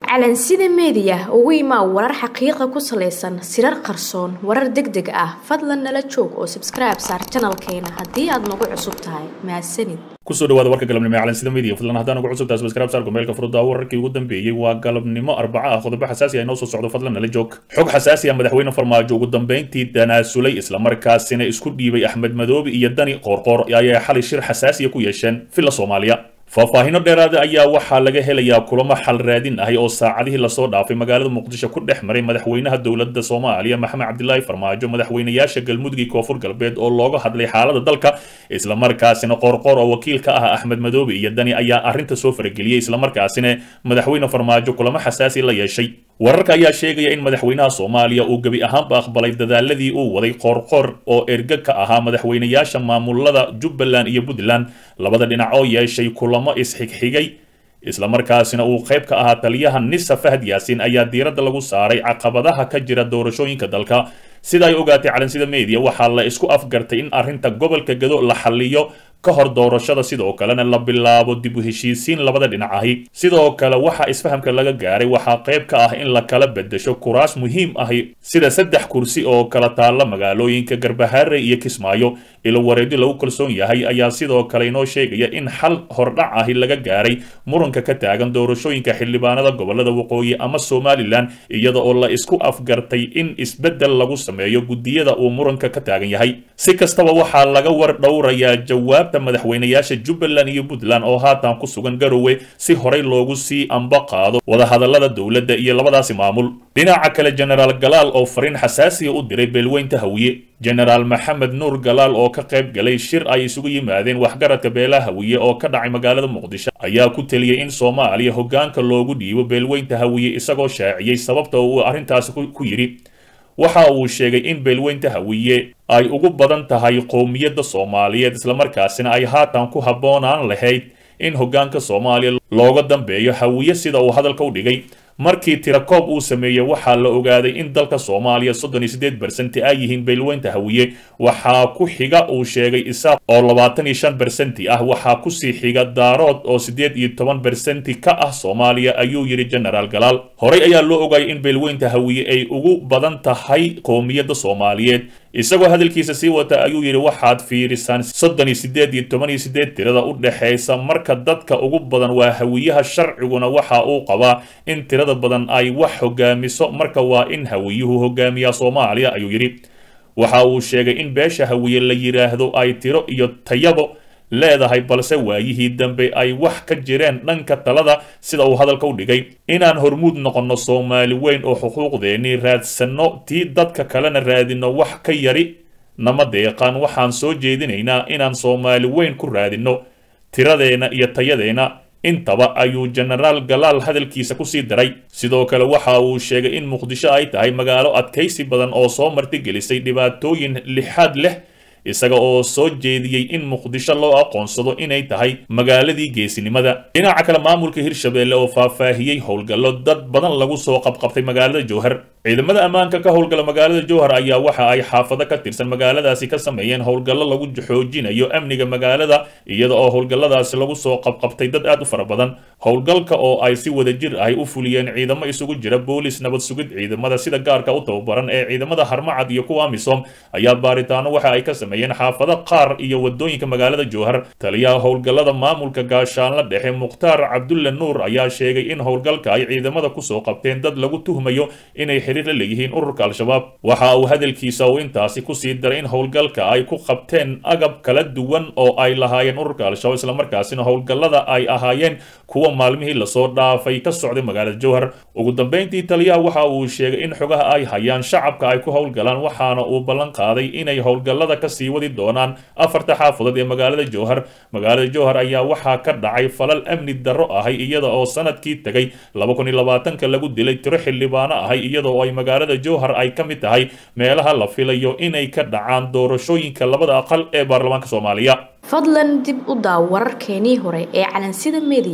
calansida meediya ugu imaa warar xaqiiqa ku salaysan sirar qarsoon warar deg deg ah fadlan nala joog oo sabskribe saar janalkeena haddii aad nagu cusub tahay mahadsanid kusoo dhawaada warka galabnimo ee calansida media fadlan haddaan ugu cusub tahay subscribe saar kumeelka furudda wararkii ugu dambeeyey waa galabnimo arbaca ah qodobo xasaasi ah inoo soo socdo fadlan nala joog xog xasaasi ah madaxweyne farmaajo ugu dambeyntii danaasulay islamarkaasina isku dhiibay axmed madoobe iyo dani qoorqoor ayaa xalay shir xasaasiya ku yeesheen villa soomaaliya faahfaahino dheeraada ayaa waxaa laga helayaa kulamo xal raadin ahi oo saacadihii lasoo dhaafay magaalada muqdisho ku dhex maray madaxweynaha dowladda soomaaliya maxamed cabdilaahi farmaajo madaxweynayaasha galmudug iyo koonfur galbeed oo looga hadlay xaalada dalka islamarkaasina qoorqoor oo wakiil ka ah axmed madoobe iyo dani ayaa arrinta soo farageliyey islamarkaasina madaxweyne farmaajo kulamo xasaasi la yeeshay wararka ayaa sheegaya in madaxweynaha soomaaliya uu gebi ahaanba aqbalay dadaaladii uu waday qoorqoor oo erga ka ahaa madaxweynayaasha maamulada jubbaland iyo puntland labada dhinac oo yeeshay kulamo isxigxigay islamarkaasina uu qayb ka ahaa taliyaha nisa fahad yaasiin ayaa diiradda lagu saaray caqabadaha ka jira doorashooyinka dalka sida ay ogaatay calansida media waxaa la isku afgartay in arrinta gobolka gado la xaliyo ka hor doorashada sidoo kalena la bilaabo dib u heshiisiin labada dhinac ahi sidoo kale waxaa isfahamka laga gaaray waxaa qayb ka ah in la kala bedesho kuraas muhiim ahi sida saddex kursi oo kala taalla magaalooyinka garbahaare iyo kismaayo ilo wareedyo lagu kalsoon yahay ayaa sidoo kale inoo sheegaya in xal hordhac ahi laga gaaray muranka ka taagan doorashooyinka xildhibaanada gobolada waqooyi ama somalilan iyada oo la isku afgartay in isbeddel lagu sameeyo guddiyada uu muranka ka taagan yahay si kastaba waxaa laga war dhowrayaa jawaab madaxweynayaasha jubbaland iyo puntland oo haatan ku sugan garowe si horey loogu sii amba qaado wadahadalada dowladda iyo labadaasi maamul dhinaca kale genaraal galaal oo fariin xasaasiya u diray beelweynta hawiye genaraal maxamed nuur galaal oo ka qayb galay shir ay isugu yimaadeen waxgaradka beelaha hawiye oo ka dhacay magaalada muqdisho ayaa ku teliyey in soomaaliya hoggaanka loogu dhiibo beelweynta hawiye isagoo shaaciyey sababta uu arrintaasi ku yidhi waxa uu sheegay in beelweynta hawiye ay ugu badan tahay qowmiyadda soomaaliyeed islamarkaasina ay haatan ku habboonaan lahayd in hoggaanka soomaaliya looga dambeeyo hawiye sida uu hadalka u dhigay markii tirakoob uu sameeyey waxaa la ogaaday in dalka soomaaliya soddon iyo siddeed bersenti ay yihiin beelweynta hawiye waxaa ku xiga uu sheegay isaaq oo labaatan iyo shan bersenti ah waxaa kusii xiga daarood oo siddeed iyo toban bersenti ka ah soomaaliya ayuu yidhi genaraal galaal horey ayaa loo ogayay in beelweynta hawiye ay ugu badan tahay qowmiyadda soomaaliyeed isagoo hadalkiisa sii wata ayuu yidhi waxaad fiirisaan soddon iyo siddeed iyo toban iyo siddeed tirada u dhexaysa marka dadka ugu badan waa hawiyaha sharciguna waxa uu qabaa in tirada badan ay wax hogaamiso marka waa in hawiyuhu hogaamiyaa soomaaliya ayuu yidhi waxa uu sheegay in beesha hawiye la yidhaahdo ay tiro iyo tayabo leedahay balse waayihii dambe ay wax ka jireen dhanka talada sida uu hadalka u dhigay inaan hormuud noqonno soomaali weyn oo xuquuqdeennii raadsanno tii dadka kalena raadinno wax ka yari nama deeqaan waxaan soo jeedinaynaa inaan soomaali weyn ku raadinno tiradeenna iyo tayadeenna intaba ayuu genaraal galaal hadalkiisa kusii daray sidoo kale waxa uu sheegay in muqdisho ay tahay magaalo adkaysi badan oo soo martigelisay dhibaatooyin lixaad leh isaga oo soo jeediyey in muqdisho loo aqoonsado inay tahay magaaladii geesinimada dhinaca kale maamulka hirshabeelle oo faahfaahiyey howlgallo dad badan lagu soo qabqabtay magaalada jowhar ciidamada ammaanka ka howlgala magaalada jowhar ayaa waxa ay xaafado ka tirsan magaaladaasi ka sameeyeen howlgallo lagu xoojinayo amniga magaalada iyada oo howlgalladaasi lagu soo qabqabtay dad aad u fara badan howlgalka oo ay si wadajir ahy u fuliyeen ciidamo isugu jira boolis nabad sugid ciidamada sida gaarka u tababaran ee ciidamada harmacad iyo kuwa amisom ayaa baaritaano waxa ay ka sameeyeen xaafado qaar iyo wadooyinka magaalada jowhar taliyaha howlgallada maamulka gaashaanla dhexe mukhtaar cabdulle nuur ayaa sheegay in howlgalka ay ciidamada kusoo qabteen dad lagu tuhmayo inay xiriir la leeyihiin ururka al-shabaab waxa uu hadalkiisa uu intaasi kusii daray in howlgalka ay ku qabteen agab kala duwan oo ay lahaayeen ururka al-shabaab islamarkaasina howlgallada ay ahaayeen kuwa maalmihii lasoo dhaafay ka socday magaalada jowhar ugu dambeyntii taliyaha waxa uu sheegay in xogaha ay hayaan shacabka ay ku howlgalaan waxaana uu ballan qaaday inay howlgallada kasii wadi doonaan afarta xaafadood ee magaalada jowhar magaalada jowhar ayaa waxaa ka dhacay falal amni darro ahay iyada oo sanadkii tegay laba kun iyo labaatanka lagu dilay tiro xildhibaano ahay iyada oo ay magaalada jowhar ay ka mid tahay meelaha la filayo inay ka dhacaan doorashooyinka labada aqal ee baarlamaanka soomaaliya fadlan dib u daaw wararkeenii hore ee calansida media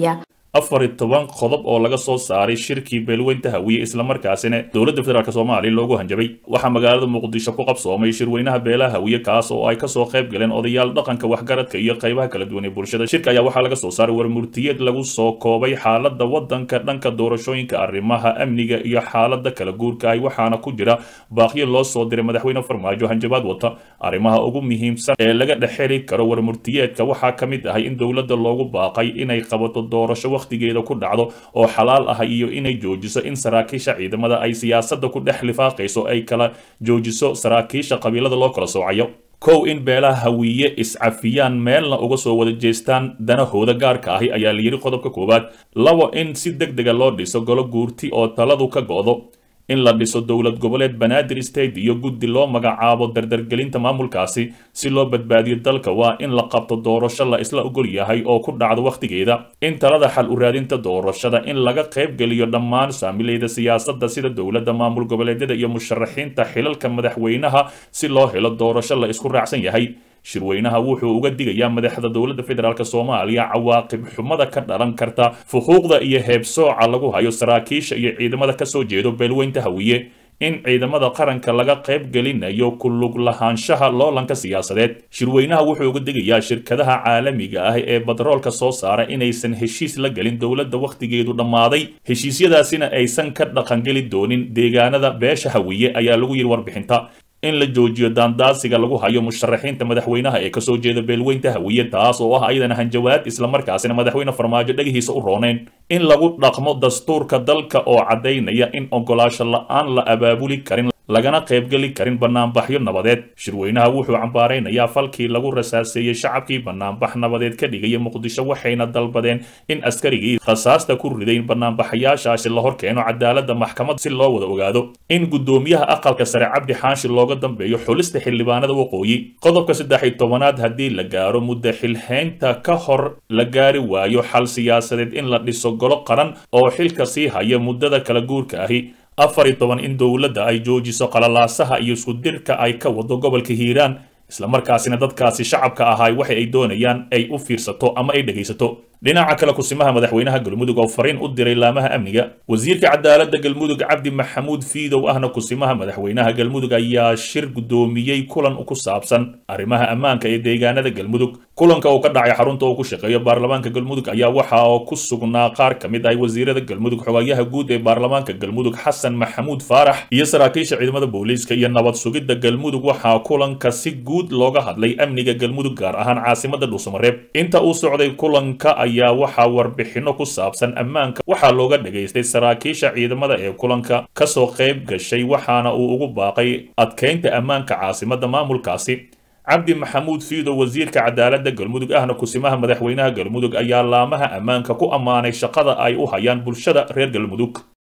afar iyo toban qodob oo laga soo saaray shirkii beelweynta hawiye islamarkaasina dowladda federaalk soomaaliya loogu hanjabay waxaa magaalada muqdisho ku qabsoomay shirweynaha beelaha hawiye kaas oo ay kasoo qayb galeen odayaal dhaqanka waxgaradka iyo qaybaha kala duwan ee bulshada shirka ayaa waxaa laga soo saaray warmurtiyeed lagu soo koobay xaalada wadanka dhanka doorashooyinka arrimaha amniga iyo xaalada kala guurka ah waxaana ku jira baaqyo loo soo diray madaxweyne farmaajo hanjabaad wata arrimaha ugu muhiimsan ee laga dhexeli karo warmurtiyeedka waxaa ka mid ahay in dowladda loogu baaqay inay qabato doorasho waqtigeeda ku dhacdo oo xalaal ah iyo inay joojiso in saraakiisha ciidamada ay siyaasadda ku dhex lifaaqayso ay kala joojiso saraakiisha qabiilada loo kala soocayo kow in beelaha hawiye iscafiyaan meelna uga soo wada jeestaan danahooda gaarka ahi ayaa layidhi qodobka koowaad labo in si deg dega loo dhiso golo guurti oo taladu ka go'do in la dhiso dowlad goboleed banaadir state iyo guddi loo magacaabo dardargelinta maamulkaasi si loo badbaadiyo dalka waa in la qabto doorasho la isla ogol yahay oo ku dhacdo wakhtigeeda in talada xal u raadinta doorashada in laga qaybgeliyo dhammaan saamilayda siyaasadda sida dowladda maamul goboleedyada iyo musharaxiinta xilalka madaxweynaha si loo helo doorasho la isku raacsan yahay shirweynaha wuxuu uga digayaa madaxda dowladda federaalk soomaaliya cawaaqib xumada ka dhalan karta fuquuqda iyo heebsooca lagu hayo saraakiisha iyo ciidamada kasoo jeedo beelweynta hawiye in ciidamada qaranka laga qayb gelinayo ku lug lahaanshaha loolanka siyaasadeed shirweynaha wuxuu uga digayaa shirkadaha caalamiga ah ee batroolka soo saara inaysan heshiis la gelin dowladda wakhtigeedu dhammaaday heshiisyadaasina aysan ka dhaqangeli doonin deegaanada beesha hawiye ayaa lagu yidhi warbixinta in la joojiyo daandaasiga lagu hayo musharaxiinta madaxweynaha ee kasoo jeeda beelweynta hawiye taas oo ah ayadana hanjawaad islamarkaasina madaxweyne farmaajo dhegihiisa u rooneyn in lagu dhaqmo dastuurka dalka oo caddaynaya in ogolaasho la-aan la abaabuli karin lagana qaybgeli karin banaanbaxyo nabadeed shirweynaha wuxuu cambaaraynayaa falkii lagu rasaaseeyey shacabkii banaanbax nabadeed ka dhigaya muqdisho waxayna dalbadeen in askarigii rasaasta ku riday banaanbaxayaashaasi la hor keeno cadaaladda maxkamad si loo wada ogaado in guddoomiyaha aqalka sare cabdi xaashi looga dambeeyo xulista xildhibaanada waqooyi qodobka saddex iyo tobanaad haddii la gaaro muddo xilhaynta ka hor la gaari waayo xal siyaasadeed in la dhiso golo qaran oo xilka sii haya muddada kala guurka ahi afar iyo toban in dowladda ay joojiso qalalaasaha iyo iskudirka ay ka wado gobolka hiiraan islamarkaasina dadkaasi shacabka ahay waxa ay doonayaan ay u fiirsato ama ay dhegaysato dhinaca kale kusimaha madaxweynaha galmudug oo fariin u diray laamaha amniga wasiirka cadaaladda galmudug cabdi maxamuud fiidow ahna kusimaha madaxweynaha galmudug ayaa shir guddoomiyey kulan ku saabsan arrimaha ammaanka ee deegaanada galmudug kulanka uu ka dhacay xarunta uu ku shaqeeyo baarlamaanka galmudug ayaa waxa oo ku sugnaa qaar ka mid ah wasiirada galmudug xogayaha guud ee baarlamaanka galmudug xasan maxamuud faarax iyo saraakiisha ciidamada booliiska iyo nabad sugidda galmudug waxaa kulanka si guud looga hadlay amniga galmudug gaar ahaan caasimada dhuusamareeb inta uu socday kulanka ayaa waxaa warbixino ku saabsan ammaanka waxaa looga dhagaystay saraakiisha ciidamada ee kulanka kasoo qayb gashay waxaana uu ugu baaqay adkeynta ammaanka caasimada maamulkaasi cabdi maxamuud fiido wasiirka cadaaladda galmudug ahna kusimaha madaxweynaha galmudug ayaa laamaha ammaanka ku ammaanay shaqada ay u hayaan bulshada reer galmudug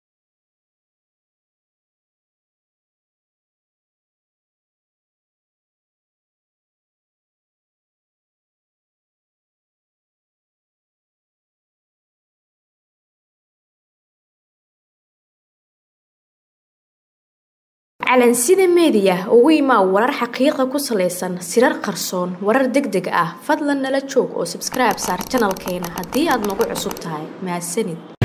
calansida meediya ugu imaa warar xaqiiqa ku salaysan sirar qarsoon warar deg deg ah fadlan nala joog oo sabskribe saar janalkeena haddii aad nagu cusub tahay mahadsanid